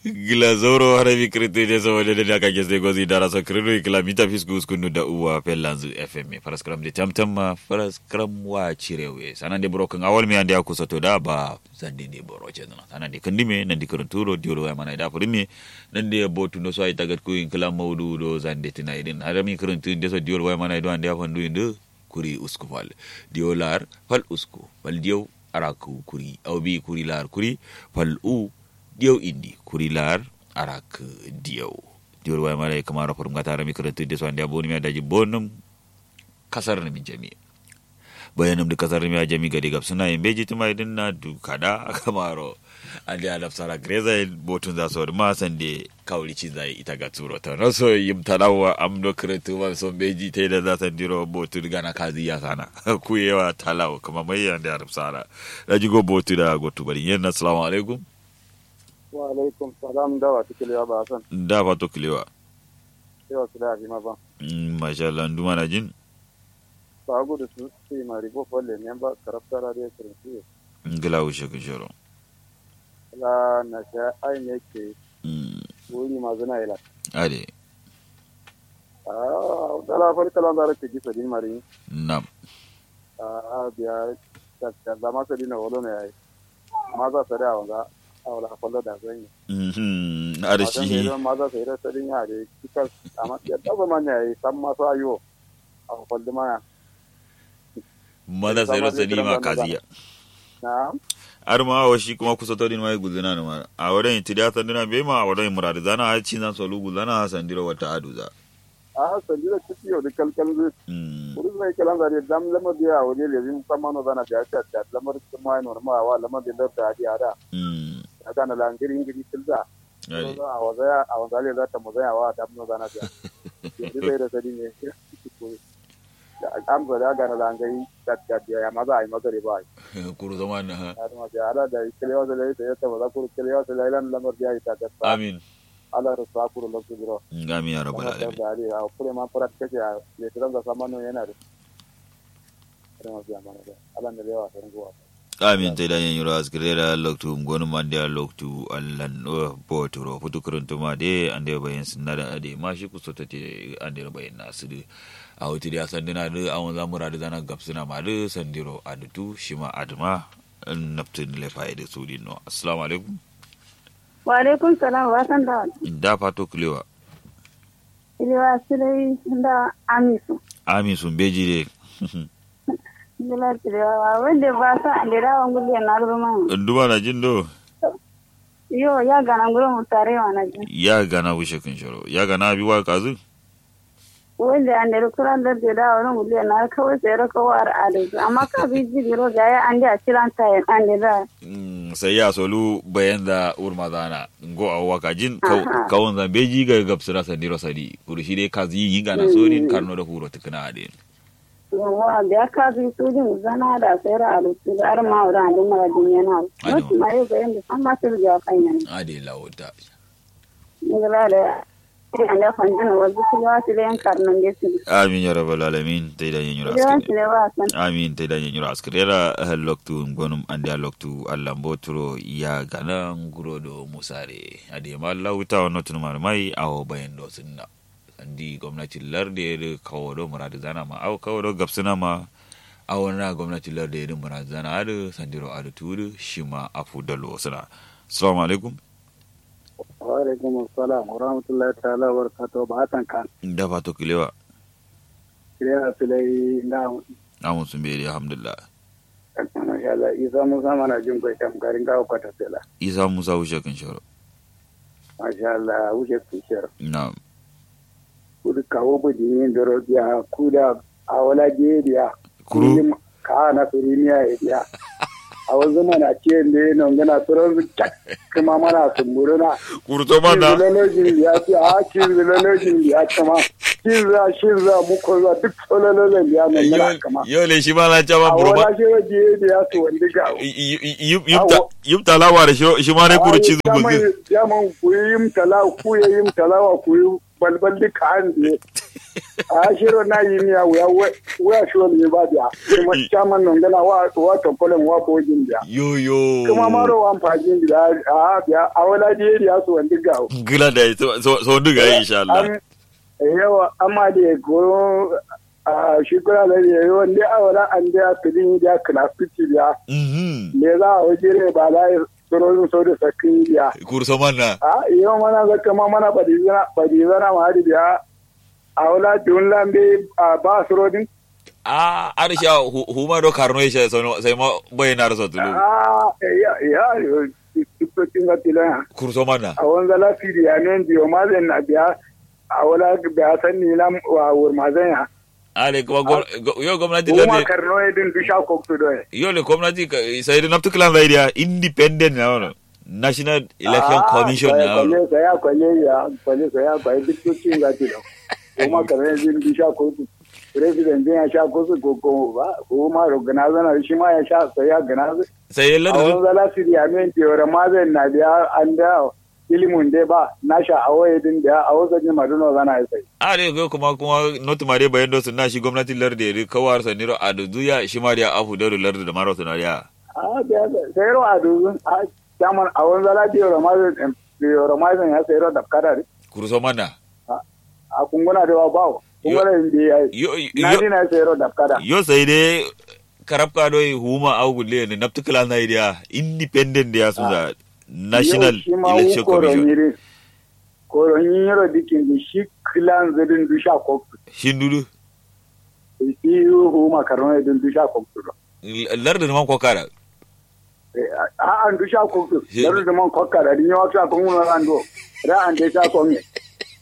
gila zoro harabi kirti de so de de ka gese gozi dara so krido ikla mita fisku skunu da uwa pelanzu fm faras kram de tamtam ma faras kram wa cirewe sanan de bro kan awal mi ande akusa to da ba zande de boro ce dana sanan de kandime nan de kuranturo diolo ya mana da furimi nan de botu no so ay tagat ku inkla mawdu do zande tina idin harami kurantu de so diolo ya mana do ande afandu inde kuri usku fal diolar fal usku fal dio araku kuri awbi kuri lar kuri fal u diyaw indi kurilar arak diyaw diyor way mara kamara for ngata rami karatu de so ande aboni mi adaji bonum kasar mi jami bayanum de kasar mi jami gadi gab suna yimbe jiti mai din na du kada kamaro ande adab sara greza botun za so ma sande kawli ci zai ita ga turo ta no so yim talawa am do karatu man so beji te da za san diro botun gana kazi ya sana ku yewa talawa kuma mai ande adab sara daji go botu da gotu bari yen assalamu alaikum wa alaikum salam da wa tikiliwa ba san da fato kilewa yawa su da ma ba masha Allah nduma na jin ba gudu su su ma rigo folle ne ba karaftara da kirin su ngila ushe kishoro la na sha ai ne ke Mm, wuri ma zuna ila ade ah da la fari kalan da ke gisa din mari nam ah biya ta ta da ma sai na wolo ne ai ma za ta da wanga awala folle da zan yi Mhm, ade shi ma za sai da sadin ya da kika amma ya da ba man yayi san ma sa yo a folle ma mada sai rasa ni ma kaziya na ar ma wa shi kuma kusa todin mai guzuna ne ma a wurin tidiya sandina be ma a wurin murad zana a ci zan solu guzana sandira wata aduza a sanjira ciki yau da kalkal zai Mm, Kuri zai kiran zare dam lamar biya a waje lezin sama no zana biya ta ta lamar kuma ai normal wa lamar da da adi ada mm, ada na langiri ingiri tilza ade a waza a waza le za ta muzaya wa dam no zana biya yanzu sai da sadi ne da am zara ga na langiri ta ta biya ya maza ai magare ba ai kuru zaman na ha har ma biya ala da kilewa da lai ta ta waza kuru kilewa da lai lan lamar biya ta ta amin ala da sa kuru lokacin biro ngami ya rabbal alamin da ali a kure ma farat kace a le tiran da sama no yana da har ma biya mana da ala ne lewa ta ruwa amin te dañen yuro asgrera loktu gonu mande a loktu allan ɗo botoro futu kurantuma de ande bayen sinnada ade mashi kusotate ande bayen nasude a hotiri a sandina de awon zamura de dana gabsina ma de sandiro adutu shima adma naftin le fayde sudinno assalamu alaikum wa alaikum salam wa san da da fato kulewa iliwa silai da amisu amin sun beji de bila tilewa wanda ba sa ande da wan gulle na ruma nduma na jin do yo ya gana nguro mu tare wa na ji ya gana wushe kun shoro ya gana bi wa kazu wanda ande kuran da da wan gulle na kawai sai ra kawar adu amma ka bi ji biro ga ya ande a ciran ta ande da Mm, sai ya solu bayan da urma zana ngo a waka jin Aha. kawon zan beji ga gabsira sandiro sadi kuri shi dai kazi yin gana so din karno da huro tukuna ade yawa da ka bi su din zana da sai ra adu da ar ma wa ande mara din yana Ado. mutum ma yau ga yanda san ma su ga kan yana ade lawota ni ga da ande fanjina wa bi wa silen karnan de su amin ya rabbal alamin tay da yin yura Yawan askare silewa san amin tay da yin yura askare ra loktu gonum ande a loktu allah mboturo ya gana nguro do musare ade ma lawta wono tun mar mai awo bayan do sunna andi gwamnati larde da kawo do muradu zana ma awo kawo do gabsina ma awon na gwamnati larde da muradu zana adu sandiro adu tudu shima afu dalo suna assalamu alaikum wa alaikum assalam wa rahmatullahi ta'ala wa barakatuh ba hatan kan da fato kilewa kire filai na amun sun bai alhamdulillah masha Allah isa musa mana jin kai kam garin gawo kwata sela isa musa wuce kan shoro masha Allah wuce tushiyar na kudu kawo budi yin da robiya kuda a wala gediya kuru ka na firimiya ya biya a wanzu mana ce ne nan gana turan su kyak kuma mana sumburuna kuru to ma da Kinzilologin ya ce a kinzilologin ya kama kinza shinza muku za duk solologin ya nan gana kama yau ne shi ma na ca a ma burba wala ce waje da ya su wanda ga yub talawa da shi ma ne kuru ci zuguzi ya man ku yi yin tala ku yi yin talawa ku yi balbal di kan di a shiro na yi miya wuya wuya shi wani ba biya kuma chairman non gana wa wa to kolen wa bo jin biya yo yo kuma maro wa fajin biya a biya a wala di eri asu wandi ga gila da so so so duga insha Allah Am- yawa amma da go a shi kula da ne wanda a wala an da kudin da kana fiti biya mhm me za a waje ne ba za a tsoron so da sakin biya kurso manna a yau mana ga kama mana badizana badizana ma hadi biya a wala dun lambe a ba su rodin a arsha huma do karno isha sono sai ma bayna raso tulu a ya ya yo tiktokin ga tilan kurso manna a wanda la fidi ya ne biyo ma zan na biya a wala biya san ni lam wa wur ma zan ya ale kuma gom- go- yo gwamnati kuma lalle karno edin bisha ko to do yo le gwamnati ka- sai da naftu kilan da idea independent na wono national election commission na wono kwale saya kwale ya kwale saya kwale tiktokin ga tilan kuma karno edin bisha ko to president ya sha ko su ko ko ba kuma organizer na shi ma ya sha sai ya organizer sai a lar wani zala su da yamin tewar mazan na biya an da ilimin dai ba na sha a waye din da a wasu jin maduna zana ya sai ale go kuma kuma not mare bayan do sunna shi gwamnati lar da ri kawar sa niro adu duya shi ma da afu da lar da maro sunariya a biya sai ro a duzun a saman a wani zala tewar mazan tewar mazan ya sai ro da kada ne kurso manna a kunguna da ba kunguna da ya yi yo na yo dina sai ro da kada yo sai dai karabka do huma au gulle ne naftu kilan da idea independent da su da national Yau shi ma election wu commission koronyiri koronyiro dikin da shi kilan zidin dusha koktu shindudu shi yi huma karno din dusha koktu lar da man kokara a an du sha kokto He- daru da man kokka da dinyo sha kon mun ran do ra an de sha kon ne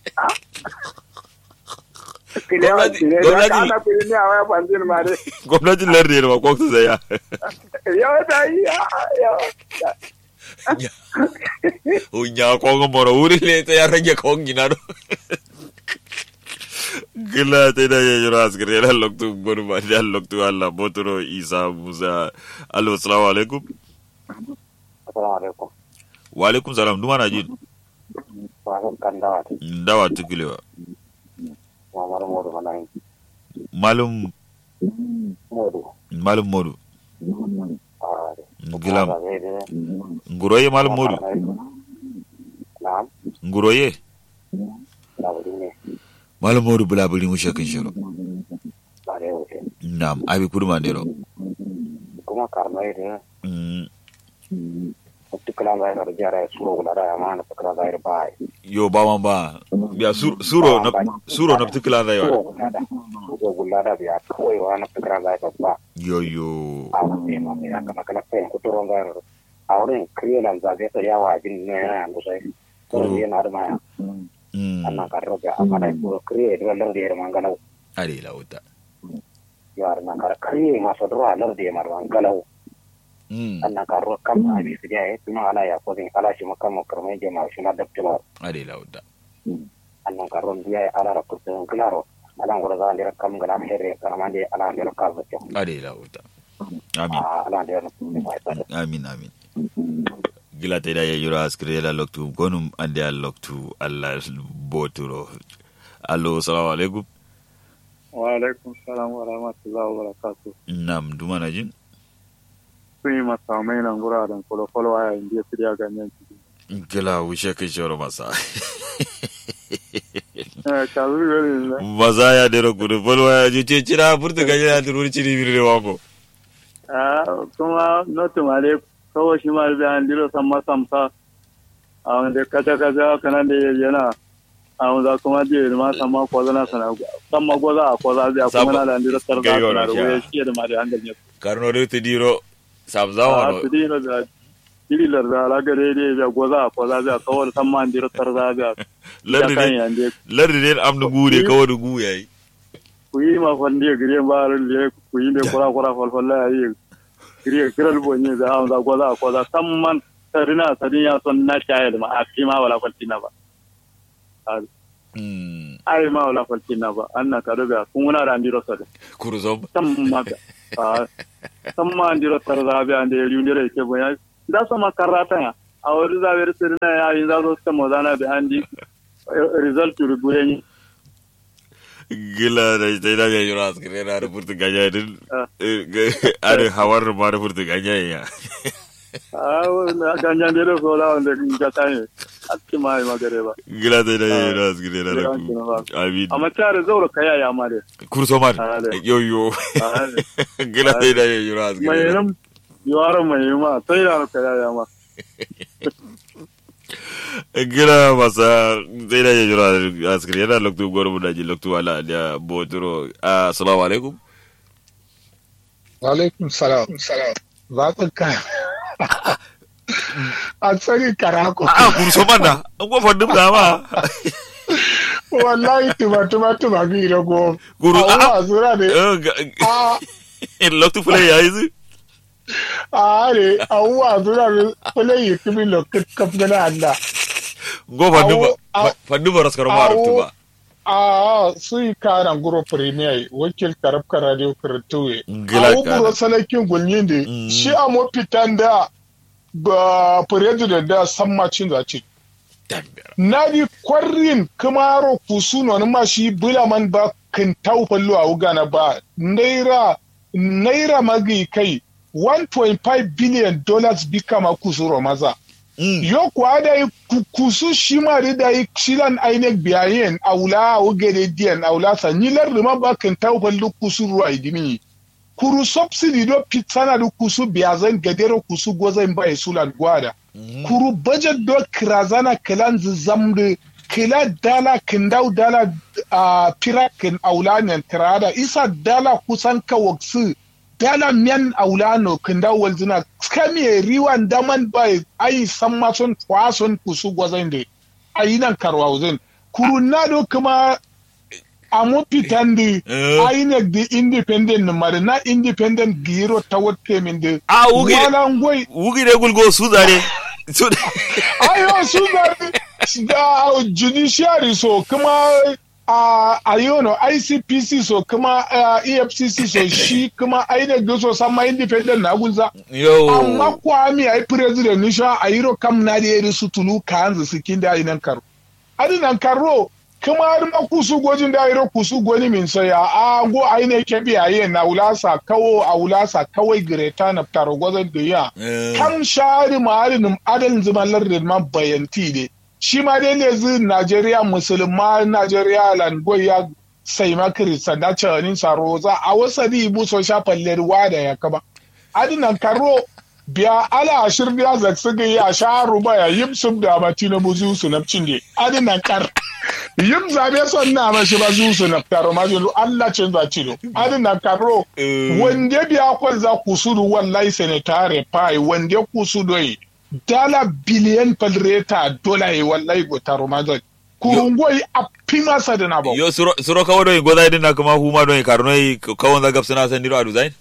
Gwamnati- gwamnati- ana kiri ne a waya fanzin ma dai gwamnatin lar da ma koktu sai ya yawa ta yi yawa unya kongo moro wuri le ta ya rage kongi na do gila ta da ya jira askari ya loktu gonu ba da loktu Allah botoro Isa Musa allo assalamu alaikum assalamu alaikum wa alaikum salam duma na jin wasan kan dawa ta dawa tukulewa mamar modu mana yin malum modu malum modu a gilam zai da nguroye malum modu na'am nguroye labari ne malum modu bulabuli mu shakin shiro ba da yau ce nam abi kurma ndero kuma karmai da Mm, tukula zai da jara suro gula da ma na tukula zai da bai yo ba man ba ya sur- suro na suro na tukula da suro yawa gula da suro gula da biya kawai wa na tukula zai da ba yo yo a wani ma ya kama kala kai kuturon zai da a wurin kriyolan zabe ta yawa jin ne yana da sai ko yana da maya Mm, annan ka roga amana ko kriye da lar da mangala are lauta yar na kar kriye ma so dro lar da mar mangala Mm, annan ka ro kam abi su ya tuma ala ya ko din ala shi makam mo karme je ma shi na da tuma are lauta annan ka ro biya ala ra ko tin klaro ala ngoro za ndira kam gala herre karama de ala ndira ka zo are lauta amin ala ndira no ma ta amin amin gila ta da ya yura askire la loktu gonum ande al loktu allah boturo allo assalamu alaikum wa alaikum salam wa rahmatullahi wa barakatuh nam duma na jin sun yi masa mai nan guraren kwalo-kwalo a yayin da ya fi ganyen ciki gila wuce kai shoro masa ka zuri wani ne maza ya dero kudu folwa ya ji ce cira furta ganye ya turu ciri biri ne wako a kuma notu male kawai shi ma da an dilo san masamsa a wanda kaca kaca kanan da ya yana a wanda kuma da ma san ma kwaza na sana san ma gwaza a kwaza da kuma na da an dilo sarza Gaiwa na sana da sha. wuya shi da ma da an ganye karno da ta diro sabzawa a no su dilo da dililar da alaga daidai da gwaza a kwaza da kawai san ma an dilo sarza da ya lardi kan ne yande lardi ne amnu gude kawai da gu yayi ku yi ma fandi ya gire ba le ku yi da kura kura falfalla ya yi gire kiral bonye da an za gwaza a kwaza san man sarina sarin ya son na shayar ma a fi ma wala kwaltina ba Mm, ai ma wala kwaltina ba an na ka daga kun wuna da andiro sa kurzom san ma ga a san ma andiro tar za bi ande yuri ne ke bonya da so ma karata ya a wuri za ber sarina ya yin za so ta mo zana bi andi result ruguyen gila da ita ina ya yura askare na da furta ganya din Ah. are hawar ma da furta ganya ya a ganyan da so la wanda ga tane atti mai magare ba gila da ina ya yura askare na da Gila ku ba. amin amma tare zaura kaya ya mare kurso man Ah, da. yo yo Ah, gila da ina ya yura mai askare na nan yawara mai ma sai da kaya ya ma gila masa sai da ya yura askare na loktu gwarmu da ji loktu wala da botoro assalamu alaikum Walaikum salam. Za ka ka. A tsari karako. a kurso man da an gofar dum da ma Wallahi tuma tuma tuma bi rago. Guru, A ah, wa zura ne. Eh, ga- A loktu fulai ya yi zu a ne a wa zura ne. Kule yi kimi lokit kaf gana Allah. gofar dum Awo, awo. fandu ba raskar ma Awo. tuba A su yi karan guro premier wakil karab ka radio karatuwe. Ngila A kana. guro salakin gulmin da Mm. shi a mafitan da ba president da san macin zaci. Dambera. nadi kwarrin kamaro kusuno ni ma shi bula man ba kan tau fallo a ugana ba naira naira magi kai 1.5 billion dollars bi kama kusuro maza Mm. yo kuwa da yi ku- kusu shi ma da da yi shilan ainek biyayen aula a ugere diyan aula sa nilar da ma ba kan tau fallo kusuro a idimi kuru subsidy do pitsana da kusu biyazan gadero kusu gozan ba sulan gwada kuru budget do kirazana kilan zamde kila dala kindau dala a pirakin aulanen tirada isa dala kusan kawaksu dala miyan aulano kindau walzina skami riwan daman bai ai san mason kwason kusu gwazan da ayi nan karwauzin kuru na do kuma a mafitan da Eh. INEC da independent numar na independent giro ta wata min da Ah, wuge- walan gwai wugi ne gulgo su zare su ayo su da judiciary so kuma a ayono ICPC so kuma ah, EFCC so shi kuma INEC da so sama independent na gunza amma yo kwami ai president nisha ayiro kam na da yeri su tulu kanzu sikin da inan karo adinan karo kuma har ma kusu gojin da ayiro kusu goni min saya a go ai ne ke bi aye na ulasa kawo a ulasa kawai greta na taro gozan da ya kam shari ma'arin adalin zaman lardin ma bayanti ne shi ma dai ne zu Najeriya musulma Najeriya langoy ya sai ma kiristan da cewa saro za a wasa di bu so sha fallar wa da ya kaba adinan karo biya ala ashir biya zaksu ga ya sha ruba ya yim sub da ba tina buzu su na cinde adinan kar yim zabe son na ma shi ba zu su na taro ma julu Allah cin za cilo adinan karo wanda biya kwal za ku sudu wallahi senatare pai wanda ku sudu yi dala biliyan falreta dola yi wallahi go taro ma zai kurungoi a pima sa da na ba yo suro suro kawo don goza idin na kuma huma don karno yi kawon zagab suna san diro a design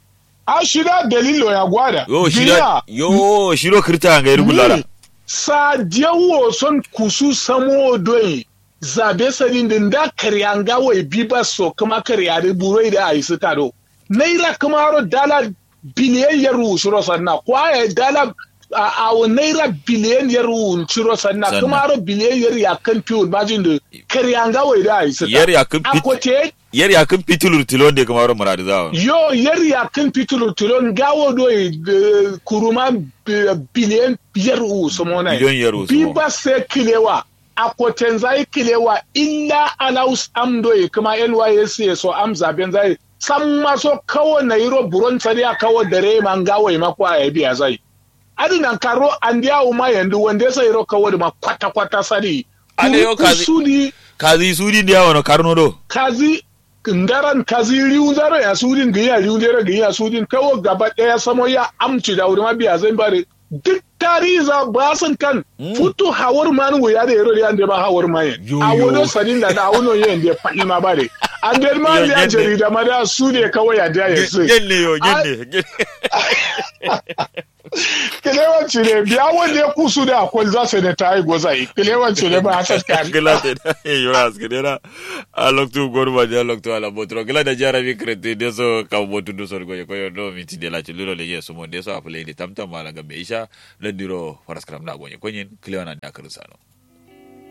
a shida dalilo ya gwada yo Biya, shiro yo shiro kirta ga yiri gulara Ni, sa diyawo son kusu samo doi zabe sadin din da karyanga wai biba so kuma karyari buroi da ayi su tado naira kuma haro dala biliyan yaru shiro sanna kwaya dala a a naira biliyan yaru shiro sanna Sanna. kuma haro biliyan yaru ya kan fiyon majin da karyanga wai da ayi su yar ya kun fit akote yar ya kun fitilur tilon da kamar muradi zawa yo yar ya kan fitulu tulon gawo doi eh, kuruma eh, biliyan biyar u somona Biliyan yar u sumo. biba se kilewa a koten zai kilewa illa alaus am doi kuma NYSC so am zaben zai san maso kawo na yiro buron tsari a kawo dare man gawo ma kwa ya biya zai adinan karo an diya uma yanzu wanda sai yiro kawo da ma kwata kwata sari Ale yo kazi- Kusudi kazi sudi da yawa no karno do kazi ngaran kazi riun zaro ya sudin ga ya riun dere ga ya sudin kawo gaba daya samo ya amci da wurin mabiya zan bare duk tariza ba san kan futu hawar man wo ya da yaro ya da ba hawar man Yo, a yo. wono sanin da da wono yen da faɗi ma bare an da ma Yo, ya yende. jarida ma da su ne kawai ya da ya sai genne yo genne kilewanci ne biya wanda ya kusu da akwai za su da ta yi gozai kilewanci ne ba a saska gila te da yo aske dera a loktu gorba ja loktu ala botro gila da jara mi krete de so ka botu do sor goye koyo do mi ti de la chuluro le yeso mo de so apule de tamtam mala ga beisha le diro faraskram da gonye konyen kliwana da karsano